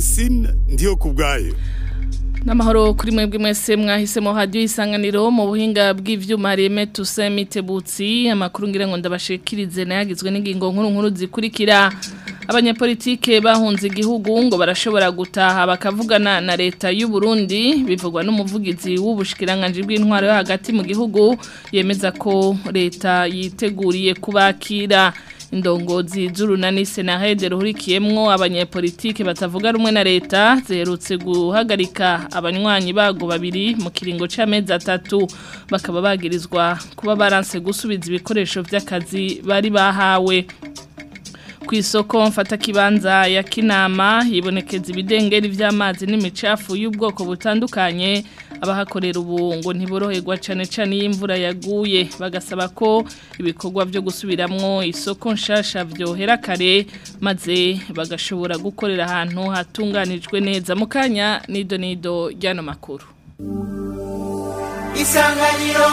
Francine ndiyo kubwayo Namahoro kuri mwebwe mwese mwahisemo radio isanganiro mu buhinga bw'ivyuma reme tusemitebutsi amakuru ngira ngo ndabashikirize nayagizwe n'ingingo nkuru nkuru zikurikira abanyapolitike bahunze igihugu ngo barashobora gutaha bakavugana na leta y'u Burundi bivugwa n'umuvugizi w'ubushikiranganje bw'intwaro yo hagati mu gihugu yemeza ko leta yiteguriye kubakira indongozi z'urunani senahede ruhurikiyemwo abanyepolitike batavuga rumwe na leta ziherutse guhagarika abanywanyi bago babiri mu kiringo c'amezi atatu bakaba bagirizwa kuba baranse gusubiza ibikoresho vy'akazi bari bahawe ku isoko mfata kibanza ya kinama hibonekeza ibidengeri vy'amazi n'imicafu y'ubwoko butandukanye abahakorera ubu ngo ntiboroherwa cane cane y'imvura yaguye bagasaba ko ibikorwa byo gusubiramwo isoko nshasha vyohera kare maze bagashobora gukorera ahantu hatunganijwe neza mu kanya nido nido ryano makuru isanganiro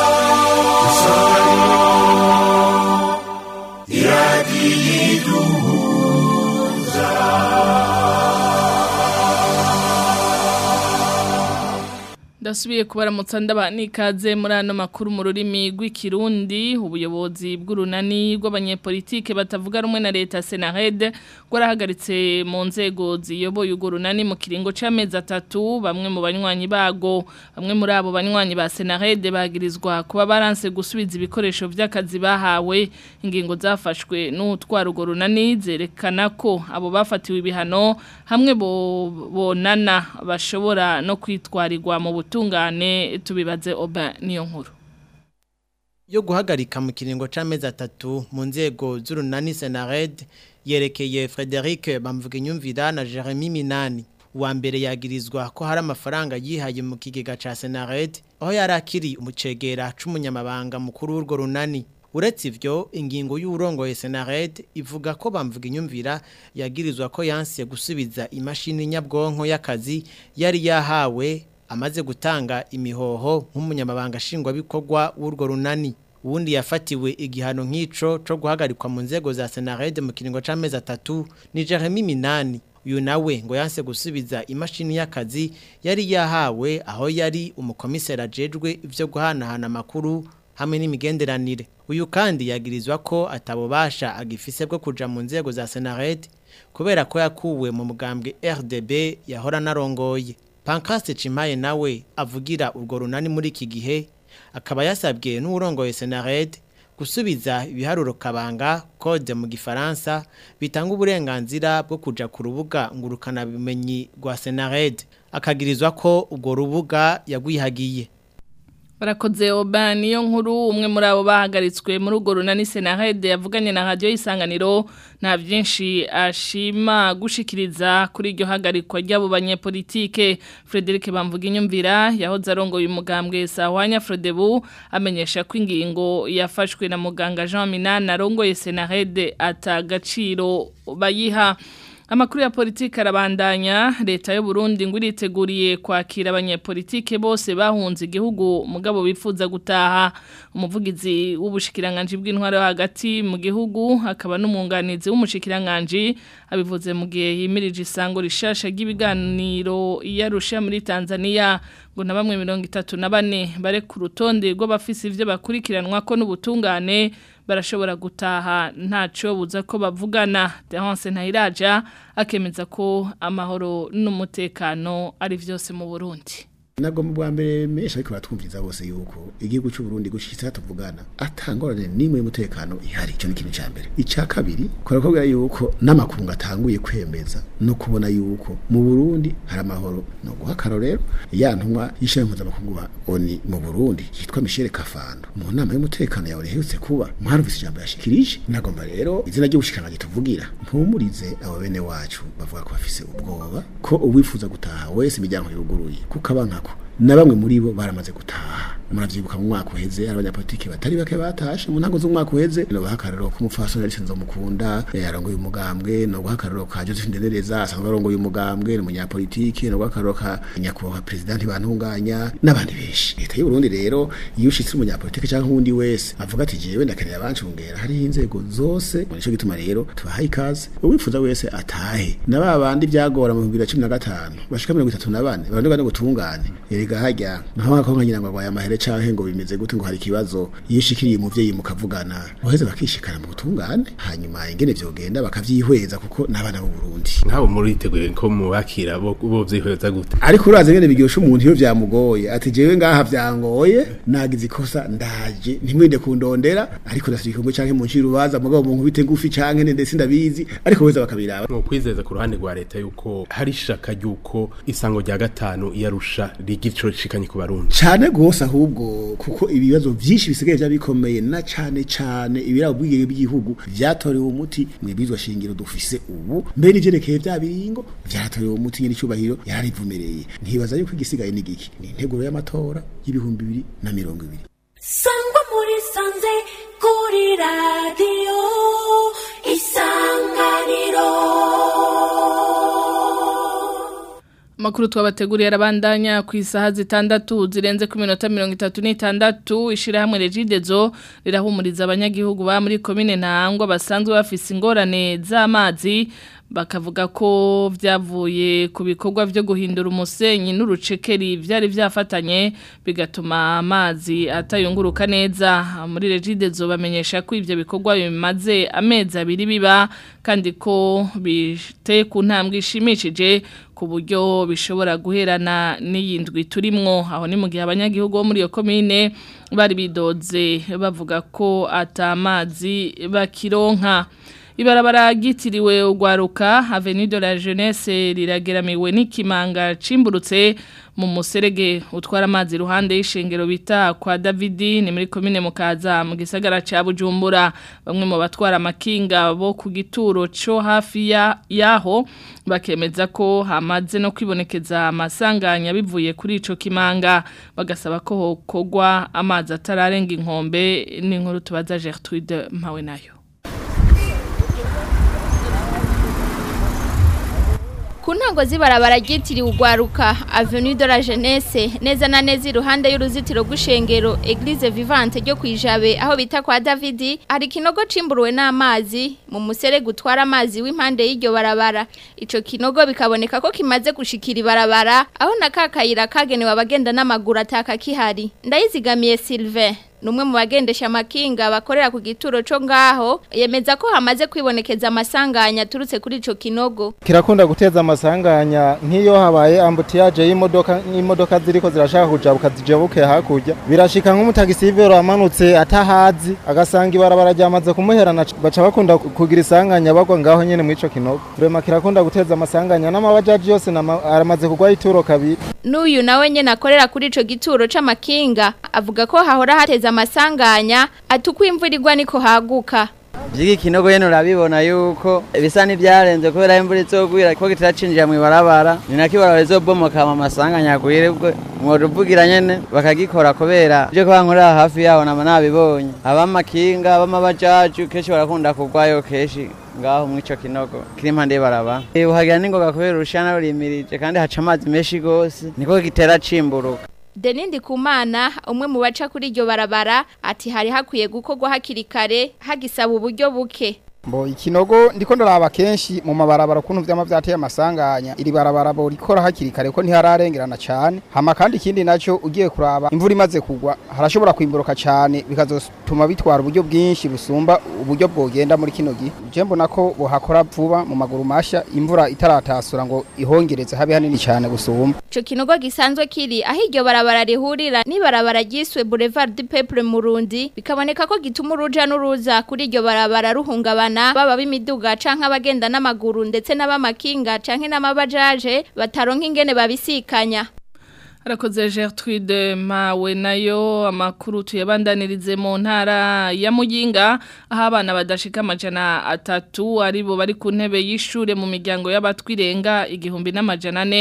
Ndasubiye kubaramutsa ndaba nikaze muri ano makuru mu rurimi rw'ikirundi ubuyobozi bw'urunani rw'abanyepolitike batavuga rumwe na leta Senarede rwarahagaritse mu nzego ziyoboye urwo runani mu kiringo c'amezi atatu bamwe mu banywanyi bago bamwe muri abo banywanyi ba Senarede bagirizwa kuba baranse gusubiza ibikoresho vy'akazi bahawe ingingo zafashwe n'utwara urwo runani zerekana ko abo bafatiwe ibihano hamwe bo bonana bashobora no kwitwarirwa mu butungane tubibaze oba niyo nkuru yo guhagarika mu kiringo c'amezi atatu mu nzego z'urunani Senared yerekeye Frederic Bamvuginyumvira na Jeremy Minani uwa mbere yagirizwa ko hari amafaranga yihaye mu kigega ca Senared aho yari akiri umucegera c'umunyamabanga mukuru w'urwo runani uretse ivyo ingingo y'urongoye Senared ivuga ko Bamvuginyumvira yagirizwa ko yanse gusubiza imashini nyabwonko y'akazi yari yahawe amaze gutanga imihoho nk'umunyamabanga nshingwabikorwa w'urwo runani uwundi yafatiwe igihano nk'ico co guhagarikwa mu nzego za Senarede mu kiringo c'amezi atatu ni Jeremy Minani uyu nawe ngo yanse gusubiza imashini y'akazi yari yahawe aho yari umukomiseri ajejwe ivyo guhanahana amakuru hamwe n'imigenderanire uyu kandi yagirizwa ko atabobasha agifise bwo kuja mu nzego za Senarede kubera ko yakuwe mu mugambwe RDB yahora narongoye Pankaste Chimaye nawe avugira urwo runani muri iki gihe akaba yasabwe n'urongoye Senared gusubiza ibiharuro kabanga code mu gifaransa bitanga uburenganzira bwo kuja ku rubuga ngurukana bimenyi rwa Senared akagirizwa ko urwo rubuga yagwihagiye Barakoze oba niyo nkuru umwe muri abo bahagaritswe muri urwo runani Senarede yavuganye na radio isanganiro nta byinshi ashima gushikiriza kuri iryo hagarikwa ry'abo banyepolitike Frederic Bamvuginyumvira yahoze arongoye umugambwe Sahwanya Frodebu amenyesha ko ingingo yafashwe na muganga Jean Minana arongoye Senarede atagaciro bayiha Amakuru ya politiki arabandanya leta y'u Burundi ngo iriteguriye kwakira abanyepolitike bose bahunze igihugu mugabo bifuza gutaha umuvugizi w'ubushikiranganje bw'intwaro hagati mu gihugu akaba n'umwunganizi w'umushikiranganje abivuze mu gihe yimirije isango rishasha ry'ibiganiro yarusha muri Tanzania ngo na bamwe 34 bare ku rutonde rw'abafisi ivyo bakurikiranwa ko n'ubutungane barashobora gutaha ntaco buza ko bavugana Terence Ntayiraja akemeza ko amahoro n'umutekano ari vyose mu Burundi Nago mu bwa mbere mesha ariko batwumviriza bose yuko igihugu cy'u Burundi gushitsa tuvugana atangorane nimwe y'umutekano ihari cyo n'ikintu ca mbere ica kabiri korakobwa yuko n'amakungu atanguye kwemeza no kubona yuko mu Burundi hari amahoro no guhakaro rero ya ntumwa yishaye mpuzamakungu oni mu Burundi yitwa Michel Kafando mu nama y'umutekano yawe rehutse kuba mwarumvise ijambo yashikirije nagomba rero izina ry'ubushikiranganje tuvugira mpumurize abo bene wacu bavuga ko bafise ubwoba ko uwifuza gutaha wese imiryango yuguruye kuko abanka na bamwe muri bo baramaze gutaha muravyibuka mu mwaka uheze hari abanyapolitiki batari bake batashe mu ntango z'umwaka uheze no bahakararo ku mupfasoni Alice Nzomukunda yarongoye umugambwe no guhakararo ka Joseph Ndendereza asanzwe arongoye umugambwe no munyapolitiki no guhakararo ka nyakubahwa president bantunganya n'abandi benshi leta y'u Burundi rero iyo ushitse umunyapolitiki cyangwa undi wese avuga ati jewe ndakenera abancungera hari inzego zose nico gituma rero tubahaye ikaze uwifuza wese atahe na ba bandi byagora mu 2015 bashika 34 barandwa no gutungane erega hajya naho akonka nyina ngo agwaye amahere canke ngo bimeze gute ngo hari ikibazo yishikiriye umuvyeyi mukavugana uheze bakishikana mu gutungane hanyuma ingene vyogenda bakavyihweza kuko n'abana b'u Burundi nk'abo muriteguye ko mubakira bo bo vyihweza gute ariko urazi ngene biryosha umuntu iyo vyamugoye ati jewe ngaha vyangoye nagize ikosa ndaje ntimwinde kundondera ariko ndafite igikombe canke mu nciro baza mugabo mu nkubite ngufi canke ndetse sindabizi ariko weza bakabiraba mu kwizeza ku ruhande rwa leta yuko hari ishaka yuko isango rya gatanu yarusha rigico rishikanye ku barundi cane gose ahubwo kuko ibibazo vyinshi bisigaye vyabikomeye na cane cane ibirabo bwigenge by'igihugu vyatorewe umuti mwibizwa shingiro dufise ubu mbere ivyerekeye vya biringo vyatorewe umuti nyine icubahiro yararivumereye ntibaza yuko igisigaye ni giki ni integuro y'amatora y'ibihumbi bibiri na mirongo ibiri sangwa muri sanze kuri radiyo isanganiro Makuru twabateguriye arabandanya ku isaha zitandatu zirenze ku minota mirongo itatu n'itandatu ishirahamwe Regidezo rirahumuriza abanyagihugu ba muri komine Ntangwa basanzwe bafise ingorane z'amazi bakavuga ko vyavuye ku bikorwa vyo guhindura umusenyi n'urucekeri vyari vyafatanye bigatuma amazi atayunguruka neza muri Regidezo bamenyesha ko ivyo bikorwa bimaze amezi abiri biba kandi ko biteye ku ntambwe ishimishije ku buryo bishobora guherana n'iyindwi turimwo aho ni mu gihe abanyagihugu bo muri iyo komine bari bidoze bavuga ko atamazi bakironka ibarabara ryitiriwe ugwaruka Avenue de la Jeunesse rirageramiwe n'ikimanga cimburutse mu muserege utwara amazi ruhande y'ishengero bita kwa Davidi ni muri komine mukaza mu gisagara ca Bujumbura bamwe mu batwara amakinga bo ku gituro cyo hafi ya yaho bakemeza ko hamaze no kwibonekeza amasanganya bivuye kuri ico kimanga bagasaba ko hokogwa amazi atararenga inkombe n'inkuru tubaza Gertrude mpawe nayo ku ntango z'ibarabara ryitiriwe ugwaruka avenue de la jeunesse neza na neza iruhande y'uruzitiro rw'ishengero eglise vivante ryo kwijabe aho bita kwa davidi hari ikinogo cimburuwe n'amazi mu muserege utwara amazi w'impande y'iryo barabara ico kinogo bikaboneka ko kimaze gushikira ibarabara aho na kakayira kagenewe abagenda n'amaguru ataka kihari ndayizigamiye sylvain numwe mu bagendesha amakinga bakorera ku gituro cyo ngaho yemeza ko hamaze kwibonekeza amasanganya turutse kuri ico kinogo kirakunda guteza amasanganya nk'iyo habaye ambutiyaje y'imodoka n'imodoka ziriko zirashaka kujabuka zijabuke hakurya birashika nk'umutagisivero amanutse atahazi agasanga ibarabara ryamaze kumuherana baca bakunda kugira isanganya bagwa ngaho nyene mw'ico kinogo rema kirakunda guteza amasanganya n'amabajaji yose aramaze kugwa ituro kabiri n'uyu nawe nyene akorera kuri ico gituro c'amakinga avuga ko hahora hateza amasanganya atukwa imvura igwa niko haguka Jigi kinogo yeno urabibona yuko bisa n'ibyarenze kubera imvura izogwira ko kitaracinjira mu ibarabara ni nako ibarabara rizobomoka mu masanganya agwirirwe mworuvugira nyene bakagikora kubera ibyo kuba nkorera hafi yaho nama nabibonye abamakinga abamabajaji kenshi barakunda kugwayo kenshi ngaho mw'ico kinogo kiri impande y'ibarabara uhagira n'ingoga kubera urushana rurimirije kandi haca amazi menshi gose niko gitera cimburuka Denindi kumana umwe mu baca kuri iryo barabara ati hari hakwiye gukorwa hakiri kare hagisaba uburyo buke Mbo ikinogo ndiko ndaraba kenshi mu mabarabara kuntu vyama vyateye amasanganya iri barabara bo rikora hakiri kare ko ntihararengerana cyane hama kandi ikindi naco ugiye kuraba imvura imaze kugwa harashobora kwimburuka cyane bikazotuma bitwara uburyo bwinshi busumba uburyo bwogenda muri kino gihe je mbona ko bohakora vuba mu maguru masha imvura itaratasura ngo ihongereze habe hanini cyane gusumba ico kinogo gisanzwe kiri aho iryo barabara rihurira n'ibarabara ryiswe Boulevard du Peuple Murundi bikaboneka ko gituma uruja n'uruza kuri iryo barabara ruhungabana baba b'imiduga canke abagenda n'amaguru ndetse n'abamakinga canke n'amabajaje bataronka ingene babisikanya Arakoze Gertrude mawe nayo amakuru tuyabandanirize mu ntara ya Muyinga aho abana badashika amajana atatu aribo bari ku ntebe y'ishure mu miryango y'abatwirenga igihumbi n'amajana ane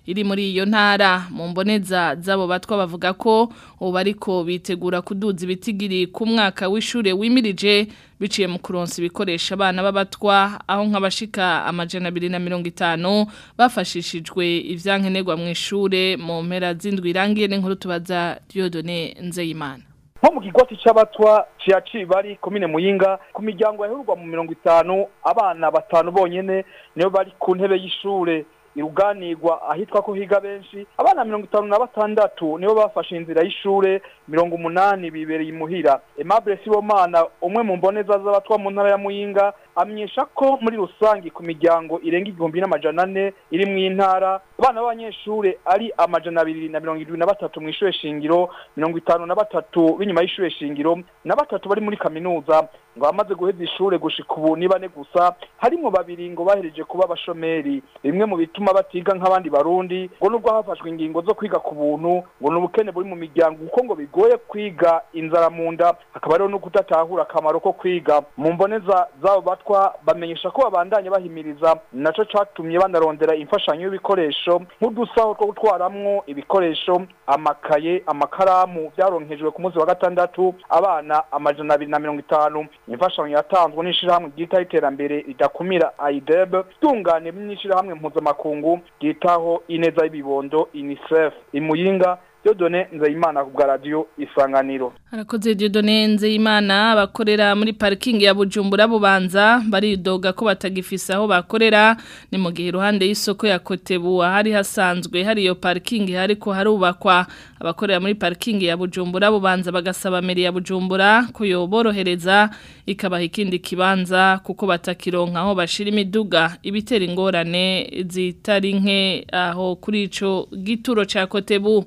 iri muri iyo ntara mu mboneza z'abo batwa bavuga ko ubu ariko bitegura kuduza ibitigiri ku mwaka w'ishure wimirije biciye mu kuronsa ibikoresho abana b'abatwa aho nk'abashika amajana abiri na mirongo itanu bafashishijwe ivyankenerwa mu ishure mu mpera z'indwi irangiye n'inkuru tubaza Dieudonne Nzeyimana nko mu kigwati c'abatwa ciya cibari komine muyinga ku miryango yahurwa mu mirongo itanu abana batanu bonyene nibo bari ku ntebe y'ishure iruganirwa ahitwa ko higa benshi abana mirongo itanu na batandatu nibo bafashe inzira y'ishure mirongo umunani bibereye imuhira Aimable Sibomana umwe mu mboneza z'abatwa mu ntara ya Muyinga amenyesha ko muri rusangi ku miryango irenga igihumbi n'amajana ane iri mu intara abana b'abanyeshure ari amajana abiri na mirongo irindwi na batatu mu ishure shingiro mirongo itanu na batatu b'inyuma y'ishure shingiro na batatu bari muri kaminuza ngo bamaze guheza ishure gushika ubu ni bane gusa harimwo babiri ngo bahereje kuba abashomeri bimwe mu bituma batiga nk'abandi barundi ngo nubwo hafashwe ingingo zo kwiga ku buntu ngo ni ubukene buri mu miryango kuko ngo bigoye kwiga inzara mu nda hakaba rero no kudatahura akamaro ko kwiga mu mboneza z'abo batwa bamenyesha ko babandanya bahimiriza naco catumye banarondera imfashanyo y'ibikoresho nk'udusaho two gutwaramwo ibikoresho amakaye amakaramu vyaronkejwe ku munsi wa gatandatu abana amajana abiri na mirongo itanu imfashanyo yatanzwe n'ishirahamwe ryitaho iterambere ridakumira aideb tungane n'ishirahamwe mpuzamakungu ryitaho ineza y'ibibondo unicef imuyinga Dodone Nzeyimana ku bwa radio Isanganiro. Harakoze Dieudonne Nzeyimana abakorera muri parking ya Bujumbura bubanza baridoga ko batagifise aho bakorera ni mu gihe iruhande y'isoko ya Kotebu hari hasanzwe hari iyo parking hariko harubakwa abakorera muri parking ya Bujumbura bubanza bagasaba meri ya Bujumbura ko yoborohereza ikabaha ikindi kibanza kuko batakironka aho bashira imiduga ibitera ingorane zitari nke aho kuri ico gituro ca Kotebu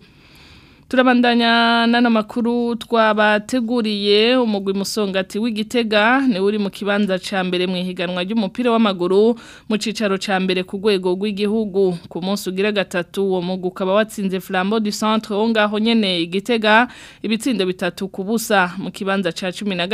Turabandanya nana makuru twabateguriye umugwi musongati w'igitega ni uri mu kibanza ca mbere mu ihiganwa ry'umupira w'amaguru mu cicaro ca mbere ku rwego rw'igihugu ku munsi ugira gatatu uwo mugwi ukaba watsinze Flambeau du Centre wo ngaho nyene igitega ibitsindo bitatu ku busa mu kibanza ca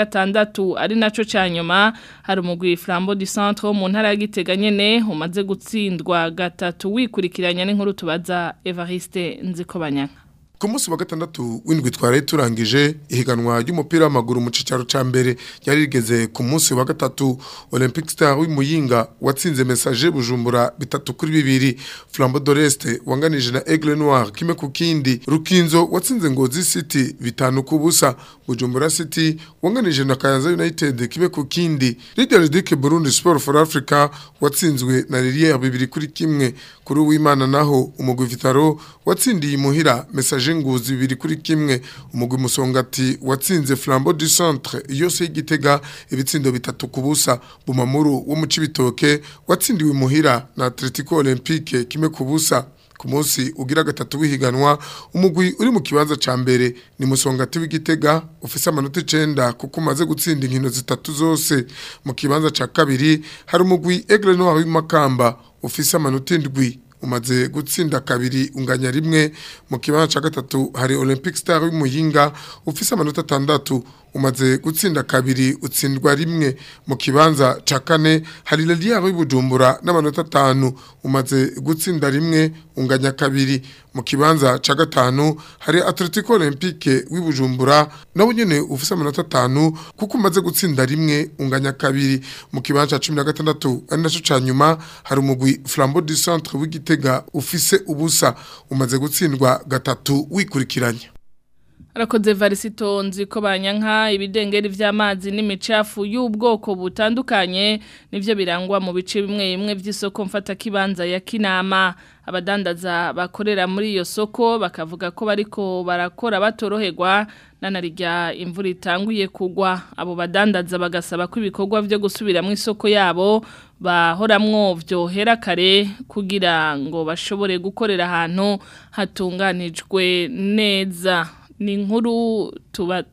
16 ari naco ca nyuma hari umugwi Flambeau du Centre wo mu ntara ya Gitega nyene umaze gutsindwa gatatu wikurikiranya n'inkuru tubaza Evariste Nzikobanyaka ku munsi wa gatandatu w'indwi twari turangije ihiganwa ry'umupira w'amaguru mu cicaro ca mbere yari rigeze ku munsi wa gatatu Olympic Star w'Imuyinga watsinze message Bujumbura bitatu kuri bibiri Flambeau d'Oreste wanganije na Aigle Noir kime ku kindi Rukinzo watsinze Ngozi City bitanu ku busa Bujumbura City wanganije na Kayanza United kime ku kindi Leader Dick Burundi Sport for Africa watsinzwe na Lilier bibiri kuri kimwe kuri uwimana naho umugwi Vitaro watsindiye imuhira message nguzi bibiri kuri kimwe umugwi musongati watsinze Flambeau du Centre yose y'igitega ibitsindo bitatu kubusa bumamuru wo mu cibitoke watsindiwe imuhira na Atletico Olympique kimwe kubusa ku munsi ugira gatatu wihiganwa umugwi uri mu kibanza ca mbere ni musongati w'igitega ufise amanota 9 kuko umaze gutsinda inkino zitatu zose mu kibanza ca kabiri hari umugwi Aigle Noir w'imakamba ufise amanota 7 umaze gutsinda kabiri unganya rimwe mu kibanza ca gatatu hari Olympic Star w'Imuyinga ufise amanota 6 umaze gutsinda kabiri utsindwa rimwe mu kibanza ca kane hari Lelia w'Ibujumbura n'amanota 5 umaze gutsinda rimwe unganya kabiri mu kibanza ca gatanu hari Atletico Olympique w'Ibujumbura nawe nyene ufise amanota 5 kuko umaze gutsinda rimwe unganya kabiri mu kibanza ca 16 ari naco ca nyuma hari umugwi Flambeau du Centre w'Igitega ufise ubusa umaze gutsindwa gatatu wikurikiranya Arakoze varisito nzi ko banyanka ibidengeri vy'amazi n'imicafu y'ubwoko butandukanye nivyo birangwa mu bice bimwe bimwe vy'isoko mfata kibanza ya Kinama abadandaza bakorera muri iyo soko bakavuga ko bariko barakora batoroherwa nanarijya imvura itanguye kugwa abo badandaza bagasaba ko ibikorwa byo gusubira mu isoko yabo bahoramwo vyohera kare kugira ngo bashobore gukorera ahantu hatunganijwe neza ni inkuru tuba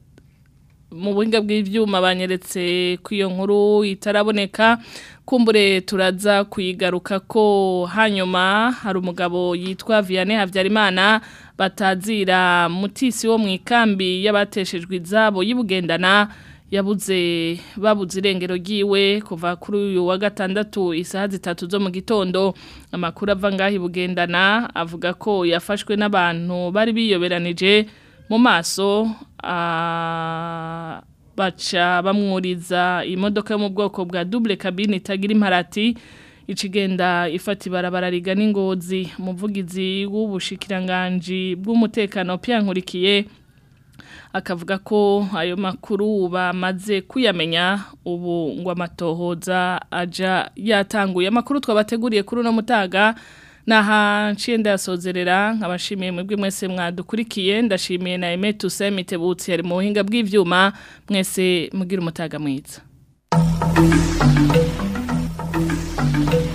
mu buhinga bw'ibyuma banyeretse ku iyo nkuru itaraboneka kumbure turaza kuyigaruka ko hanyuma hari umugabo yitwa Vianney Havyarimana batazira mutisi wo mu ikambi y'abateshejwe izabo yibugendana yabuze babuze irengero ryiwe kuva kuri uyu wa gatandatu isaha zitatu zo mu gitondo amakuru ava ngaho bugendana avuga ko yafashwe n'abantu bari biyoberanije mu maso ah, baca bamwuriza imodoka yo mu bwoko bwa double cabine itagira imparati icigenda ifata ibarabara rigana ingozi umuvugizi w'ubushikiranganji bw'umutekano Nkurikiye akavuga ko ayo makuru bamaze kuyamenya ubu ngo amatohoza aja yatanguye amakuru twabateguriye kuri uno mutaga naha nciye ndasozerera nkabashimiye mwebwe mwese mwadukurikiye ndashimiye na Aime Toussaint Mitebutsi yari mu buhinga bw'ivyuma mwese mugira umutaga mwiza